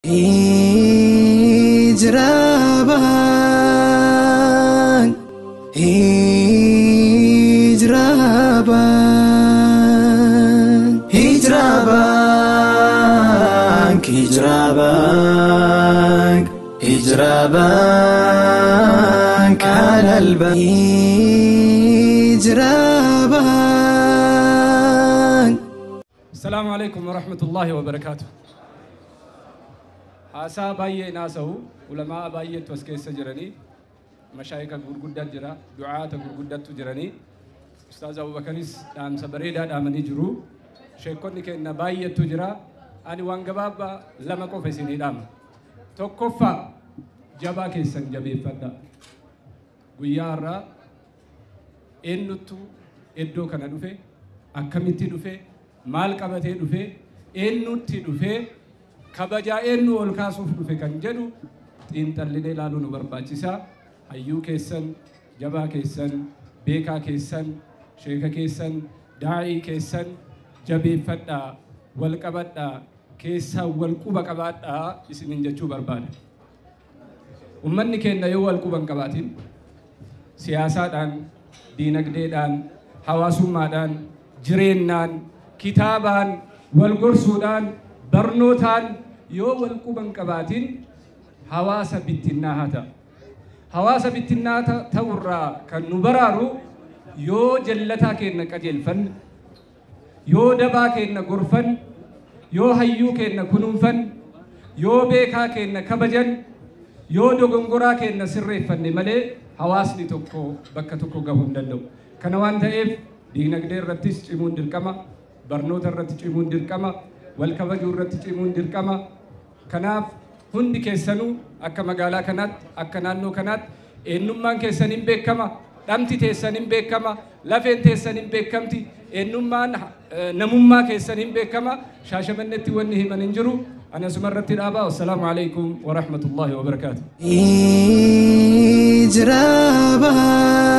Hijraban Hijraban Hijraban Hijraban Hijraban على الباب Hijraban السلام عليكم ورحمة الله وبركاته haasaa baay'ee naasa'u ulamaa baay'eetu as keessa jiranii mashaayika gurguddaa jira du'aata gurguddattu jiranii ustaaz abubakaris dhaamsa bareedaa dhaamanii jiru sheekonni keenya baay'eetu jira ani waan gabaabaa lama qofa isinii dhaama tokkoffaa jabaa keessan jabeeffadha guyyaa har'aa eenyuttu iddoo kana dhufe akkamitti dhufe maal qabatee dhufe eenyutti dhufe kabajaa eenyu ol kaasuuf dhufe kan jedhu xiinxallinee ilaaluu nu barbaachisa hayyuu keessan jabaa keessan beekaa keessan sheeka keessan daa'ii keessan jabeeffadhaa wal qabadhaa keessaa wal quba qabaadhaa isinin jechuu barbaada ummanni keenya yoo wal quba hin qabaatin siyaasaadhaan diinagdeedhaan hawaasummaadhaan jireenyaan kitaabaan wal gorsuudhaan barnootaan yoo wal quba hin qabaatin hawaasa bittinnaa haa ta'a. Hawaasa bittinnaa ta'urraa kan nu baraaru yoo jallataa keenya qajeelfanne, yoo dabaa keenya gorfanne, yoo hayyuu keenya kunuunfanne, yoo beekaa keenya kabajan, yoo dogongoraa keenya sirreeffanne malee hawaasni tokko bakka tokko gahuu hin danda'u. Kana waan ta'eef diinagdee irrattis cimuun dirqama, barnoota irratti cimuun dirqama, wal kabajuu irratti cimuun dirqama. Kanaaf hundi keessanuu akka magaalaa kanaatti akka naannoo kanaatti eenyummaan keessan hin beekama, dhamti teessan hin beekama, lafeen teessan hin beekamti, eenyummaan namummaa keessan hin beekama. Shaashamannetti wanni himan hin jiru. Ani asuma irratti dhaabaa. Wassalaamu alaikum wa rahmatullahi wa barakaatu. Hijraban